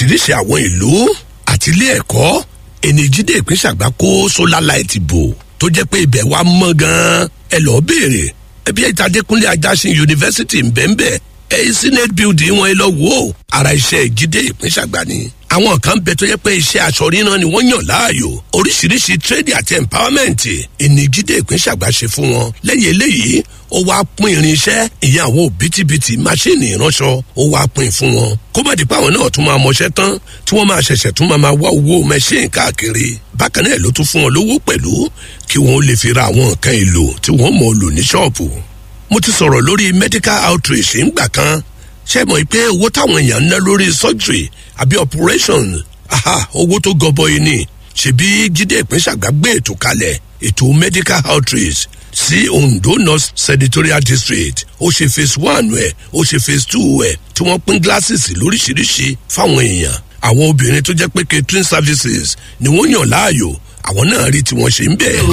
oríṣiríṣi àwọn ìlú àti ilé ẹ̀kọ́ ènìjídé ìpínṣàgbà kó solar light bò tó jẹ́ pé ibẹ̀ wá mọ́ gan-an ẹ lọ́ọ́ béèrè ẹbí ìtàdékúnlé ajásin yunifásitì ńbẹ́ńbẹ́ ẹ senate building wọn ẹ lọ wò ó ara iṣẹ́ ìjídé ìpínṣàgbà ni àwọn kan bẹ tó yẹ pé iṣẹ́ aṣọ ríran ni wọ́n yàn láàyò oríṣiríṣi trade àti empowerment ìníjídé ìpínṣàgbà ṣe fún wọn lẹ́yìn eléyìí ó wá pín irinṣẹ́ ìyẹn àwọn òbítíbitì máṣíìnì ìránṣọ ó wá pín fún wọn kó má di pé àwọn náà tún máa mọṣẹ́ tán tí wọ́n máa ṣẹ̀ṣẹ̀ tún máa máa wá owó mẹ́ṣíìn káàkiri bákan náà ló tún fún wọn lówó pẹ̀lú kí wọ́n lè fi ra àwọn nǹkan èlò tí wọ́n mọ̀ lò ní ṣọ́ọ̀bù mo ti sọ̀rọ̀ lórí medical outreach ńgbà kan ṣe mọ̀ pé owó táwọn èèyàn ń ná lórí surgery àbí operation aha owó tó gọbọi ni ṣebí jíde ìpínṣàgbà gbé ètò kalẹ̀ ètò medical outreach sí ondo north senatorial district ó ṣe phase one ẹ̀ ó ṣe phase two ẹ̀ tí wọ́n pín glasses lóríṣiríṣi fáwọn èèyàn àwọn obìnrin tó jẹ́ pé catering services ni wọ́n yàn láàyò àwọn náà rí tí wọ́n ṣe ń bẹ̀.